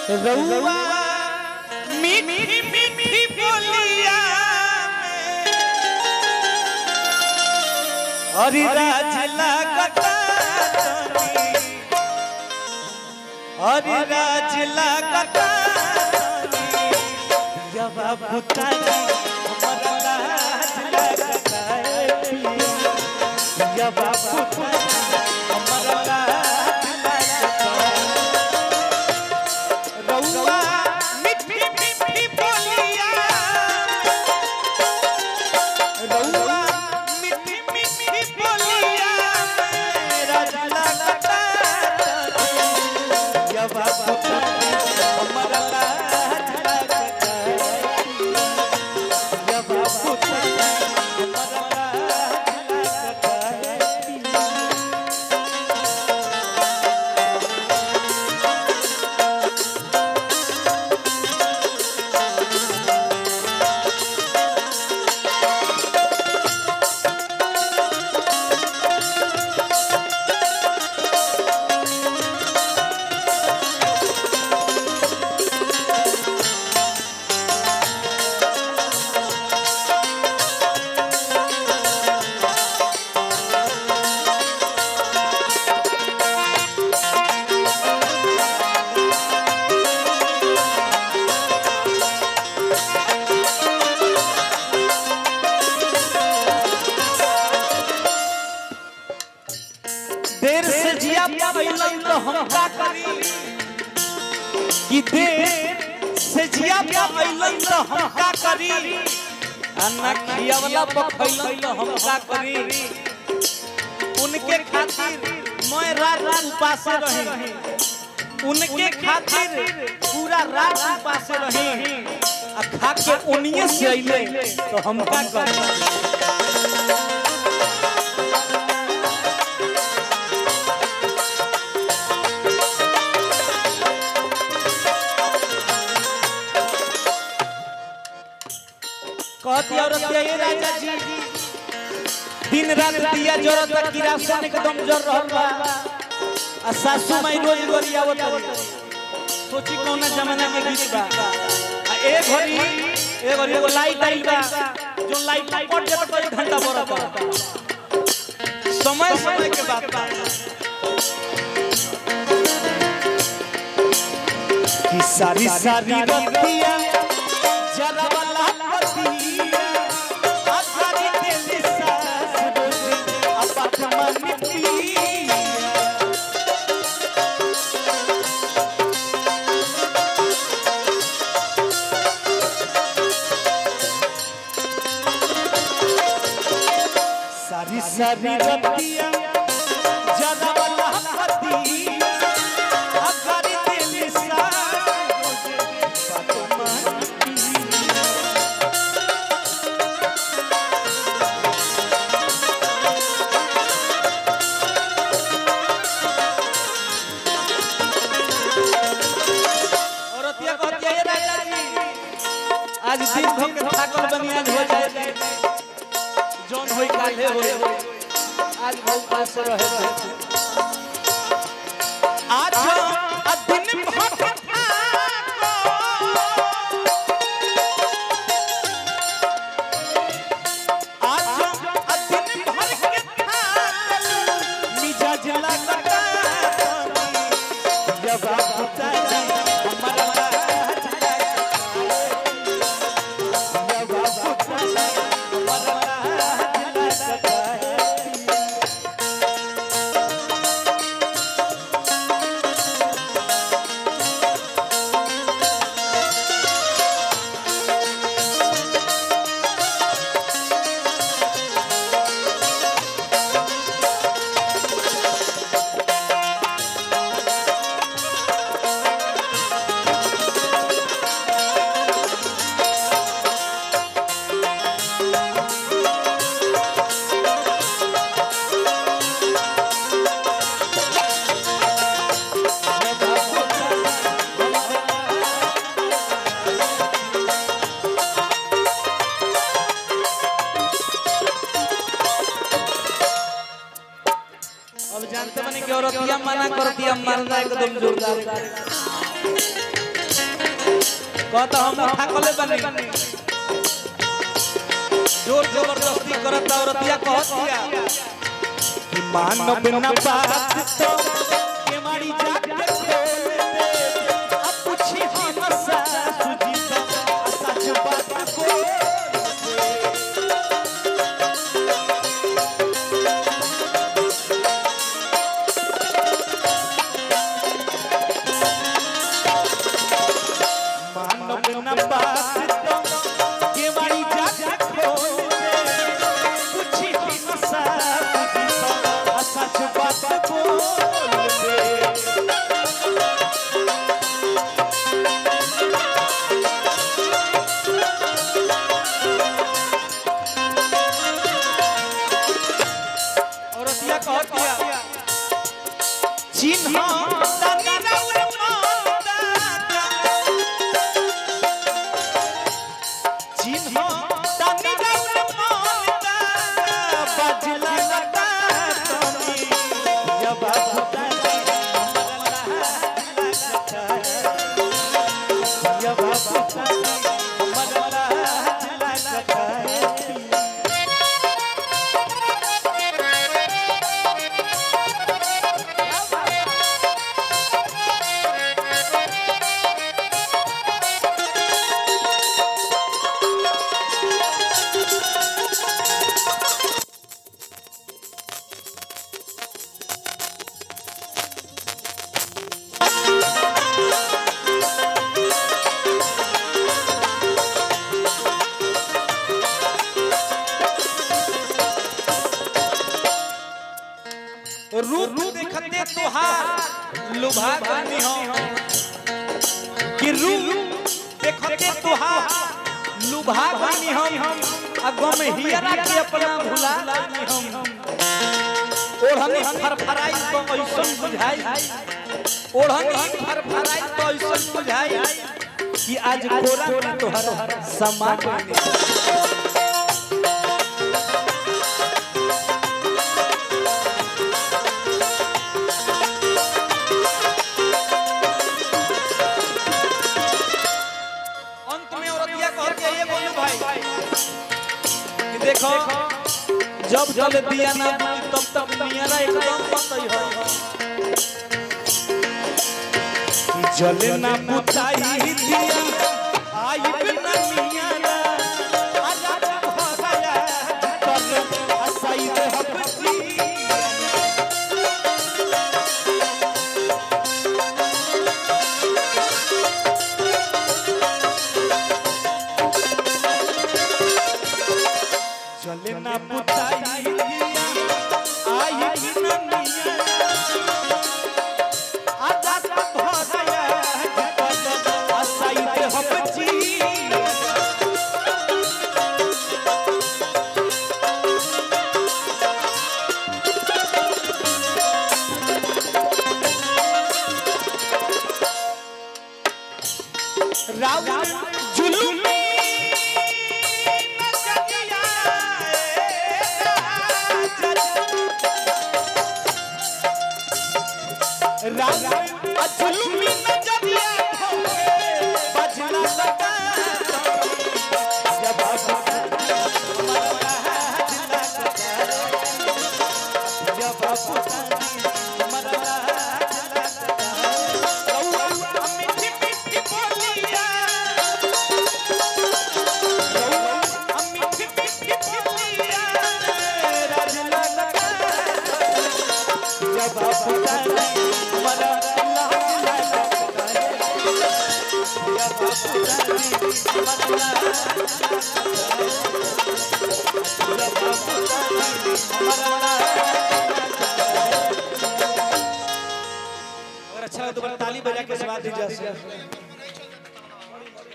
रउआ मीठी मीठी बोलिया हरि राज लागता हरि राज लागता जब पुतानी हमारा लाज लागता जब पुतानी हमारा लाज लागता रउआ मीठी मीठी बोलिया रउआ मीठी मीठी बोलिया मेरा जला लगा जब आप हमारा लाज लगता जब आप हमारा लाज लगता देर से जिया पाइलन तो हम का करी कि देर से जिया पाइलन तो हम का करी अन्ना खियावला पखैलन तो हम का करी उनके खातिर मैं रात रात उपास रही उनके खातिर पूरा रात उपास रही आ खा के उनिए से अइले तो हम का करी कहती औरत ये राजा जी दिन रात दिया जरत किरासन एकदम जर रहल बा आ सासू माई रोज गरियावत रही सोची कौना जमाना के गीत बा आ ए घड़ी ए घड़ी एगो लाइट आइल बा जो लाइट कट जाता तो एक घंटा बरत बा समय समय के बात बा कि सारी सारी रतिया जरा वाला पतिया आधारी दिल सास रोज अपत मन पिया सारी सारी रतिया जरा वाला पतिया आधारी दिल सास रोज अपत मन पिया औरतिया कहती है राजा जी आज दिन भर के थाकल बनी आज हो जाए जौन होई काले होई आज बहुत पास रहे आज आ दिन भर के थाकल। आज आ दिन भर के थाकल, मिजाज लगता जब आप उतारे हमारा लाज जब आप उतारे हमारा लाज लगता अब जानते बने कि औरतिया मना करती है मरना एकदम जोरदार कहता हम उठा कले बनी जोर जबरदस्ती करत औरतिया कहत दिया कि मानव न बात तो के मारी जाके खोल दे अब पूछी हम सासु जी तो सच बात को मानव न बात तो के मारी जाके खोल दे पूछी हम सासु जी तो सच बात बोल दे औरतिया कहत दिया चिन्ह तनी रउर माता चिन्ह तनी रउर माता बजला लगा तनी जब भुतनी जब भुतनी मरला लगा रूप देखते तोहार लुभा गनी हो कि रूप देखते तोहार लुभा गनी हम आ गम हियरा के अपना भुला गनी हम ओढ़नी फरफराई तो ऐसन बुझाई ओढ़नी फरफराई तो ऐसन बुझाई कि आज कोरा में तोहर समा गनी अंत में औरतिया कहती है ये बोलू भाई कि देखो जब जल दिया ना बुझी तब तक नियरा एकदम बतई हो कि जल ना बुताई दिया आई बिना नियरा आजा हो गया तब असई दे हबसी चले ना बुताई दिया आई बिना निया आजा सब हो गया असाई दे हबची रावण जुलुमी रावण अजुलमी नजरिया होके बजना लगा जब मीठी मीठी बोलिया मीठी मीठी बोलिया राजना लगा जब पुतानी मरा लाज लगता है जब पुतानी मरा जब पुतानी मरा अगर अच्छा लगा तो बड़ा ताली बजा के स्वाद दीजिए